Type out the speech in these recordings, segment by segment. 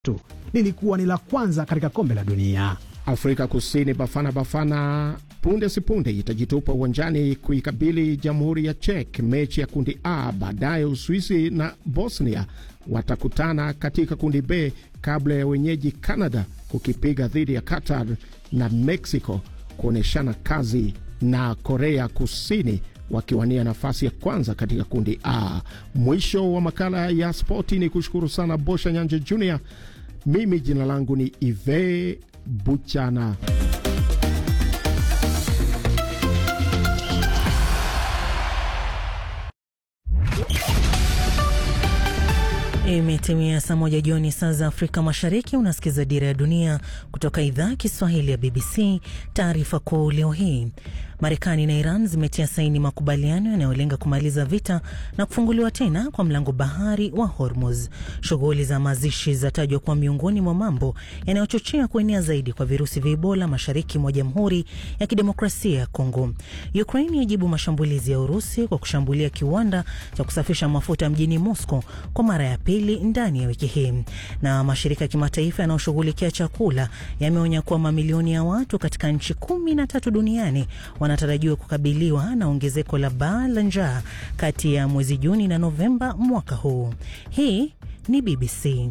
tu lilikuwa ni la kwanza katika kombe la dunia. Afrika Kusini Bafana Bafana punde sipunde itajitupa uwanjani kuikabili Jamhuri ya Czech mechi ya kundi A. Baadaye Uswisi na Bosnia watakutana katika kundi B kabla ya wenyeji Canada kukipiga dhidi ya Qatar na Mexico kuonyeshana kazi na Korea Kusini wakiwania nafasi ya kwanza katika kundi A. Mwisho wa makala ya spoti, ni kushukuru sana Bosha Nyanje Junior. Mimi jina langu ni Ive Buchana. Imetimia saa moja jioni saa za Afrika Mashariki. Unasikiza Dira ya Dunia kutoka idhaa ya Kiswahili ya BBC. Taarifa kuu leo hii, Marekani na Iran zimetia saini makubaliano yanayolenga kumaliza vita na kufunguliwa tena kwa mlango bahari wa Hormuz. Shughuli za mazishi zatajwa kuwa miongoni mwa mambo yanayochochea kuenea zaidi kwa virusi vya Ebola mashariki mwa Jamhuri ya Kidemokrasia ya Kongo. Ukraini yajibu mashambulizi ya Urusi kwa kushambulia kiwanda cha kusafisha mafuta mjini Moscow kwa mara ya pili ndani ya wiki hii. Na mashirika ya kimataifa yanayoshughulikia chakula yameonya kuwa mamilioni ya watu katika nchi kumi na tatu duniani wanatarajiwa kukabiliwa na ongezeko la baa la njaa kati ya mwezi Juni na Novemba mwaka huu. Hii ni BBC.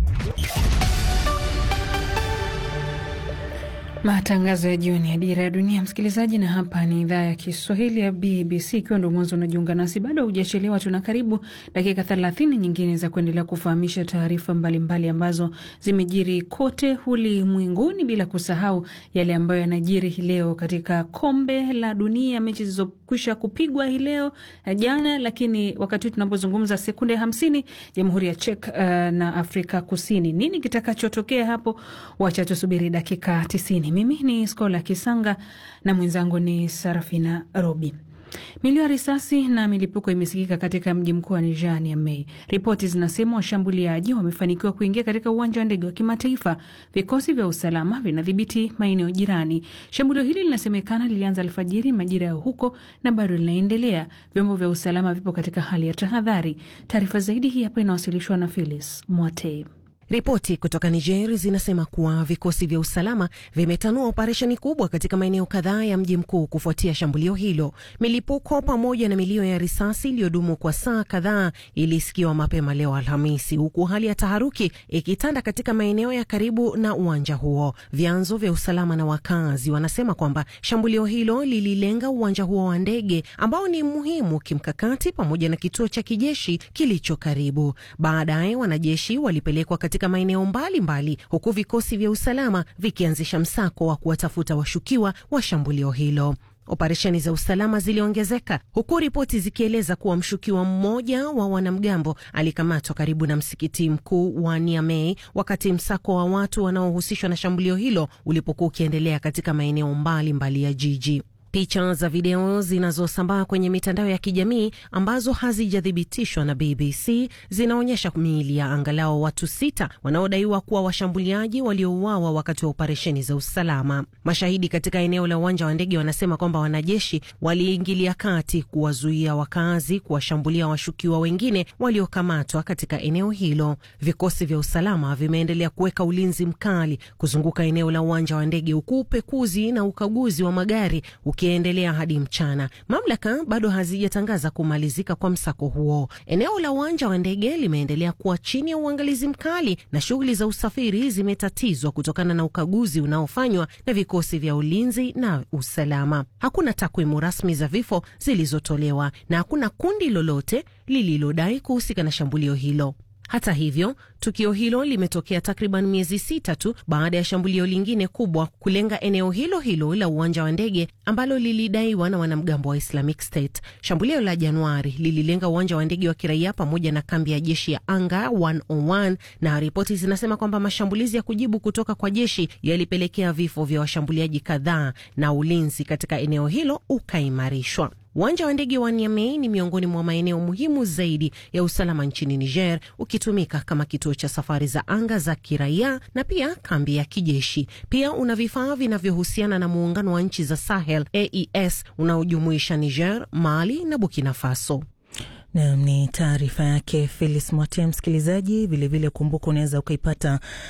Matangazo ya jioni ya Dira ya Dunia, msikilizaji, na hapa ni idhaa ya Kiswahili ya BBC. Ikiwa ndo mwanzo unajiunga nasi, bado hujachelewa, tuna karibu dakika thelathini nyingine za kuendelea kufahamisha taarifa mbalimbali ambazo zimejiri kote ulimwenguni, bila kusahau yale ambayo yanajiri hii leo katika kombe la dunia, mechi zilizokwisha kupigwa hii leo jana, lakini wakati huu tunapozungumza, sekunde hamsini, Jamhuri ya Czech uh, na Afrika Kusini. Nini kitakachotokea hapo? Wacha tusubiri dakika tisini. Mimi ni Skola Kisanga na mwenzangu ni Sarafina Robi. Milio ya risasi na milipuko imesikika katika mji mkuu wa Niger, Niamey. Ripoti zinasema washambuliaji wamefanikiwa kuingia katika uwanja wa ndege wa kimataifa. Vikosi vya usalama vinadhibiti maeneo jirani. Shambulio hili linasemekana lilianza alfajiri majira ya huko na bado linaendelea. Vyombo vya usalama vipo katika hali ya tahadhari. Taarifa zaidi hii hapa inawasilishwa na Phyllis Mwatei. Ripoti kutoka Niger zinasema kuwa vikosi vya usalama vimetanua operesheni kubwa katika maeneo kadhaa ya mji mkuu kufuatia shambulio hilo. Milipuko pamoja na milio ya risasi iliyodumu kwa saa kadhaa ilisikiwa mapema leo Alhamisi, huku hali ya taharuki ikitanda katika maeneo ya karibu na uwanja huo. Vyanzo vya usalama na wakazi wanasema kwamba shambulio hilo lililenga uwanja huo wa ndege ambao ni muhimu kimkakati, pamoja na kituo cha kijeshi kilicho karibu. Baadaye wanajeshi walipelekwa katika maeneo mbalimbali huku vikosi vya usalama vikianzisha msako wa kuwatafuta washukiwa wa shambulio hilo. Operesheni za usalama ziliongezeka huku ripoti zikieleza kuwa mshukiwa mmoja wa wanamgambo alikamatwa karibu na msikiti mkuu wa Niamey wakati msako wa watu wanaohusishwa na shambulio hilo ulipokuwa ukiendelea katika maeneo mbalimbali ya jiji. Picha za video zinazosambaa kwenye mitandao ya kijamii ambazo hazijathibitishwa na BBC zinaonyesha miili ya angalau watu sita wanaodaiwa kuwa washambuliaji waliouawa wakati wa operesheni za usalama. Mashahidi katika eneo la uwanja wa ndege wanasema kwamba wanajeshi waliingilia kati kuwazuia wakazi kuwashambulia washukiwa wengine waliokamatwa katika eneo hilo. Vikosi vya usalama vimeendelea kuweka ulinzi mkali kuzunguka eneo la uwanja wa ndege, huku upekuzi na ukaguzi wa magari ukiendelea hadi mchana. Mamlaka bado hazijatangaza kumalizika kwa msako huo. Eneo la uwanja wa ndege limeendelea kuwa chini ya uangalizi mkali na shughuli za usafiri zimetatizwa kutokana na ukaguzi unaofanywa na vikosi vya ulinzi na usalama. Hakuna takwimu rasmi za vifo zilizotolewa na hakuna kundi lolote lililodai kuhusika na shambulio hilo. Hata hivyo, tukio hilo limetokea takriban miezi sita tu baada ya shambulio lingine kubwa kulenga eneo hilo hilo la uwanja wa ndege ambalo lilidaiwa na wanamgambo wa Islamic State. Shambulio la Januari lililenga uwanja wa ndege wa kiraia pamoja na kambi ya jeshi ya anga 101 na ripoti zinasema kwamba mashambulizi ya kujibu kutoka kwa jeshi yalipelekea vifo vya washambuliaji kadhaa na ulinzi katika eneo hilo ukaimarishwa. Uwanja wa ndege wa Niamey ni miongoni mwa maeneo muhimu zaidi ya usalama nchini Niger, ukitumika kama kituo cha safari za anga za kiraia na pia kambi ya kijeshi. Pia una vifaa vinavyohusiana na muungano wa nchi za Sahel AES unaojumuisha Niger, Mali na Burkina Faso. Nam ni taarifa yake Felis Mwate. Msikilizaji, vilevile kumbuka unaweza ukaipata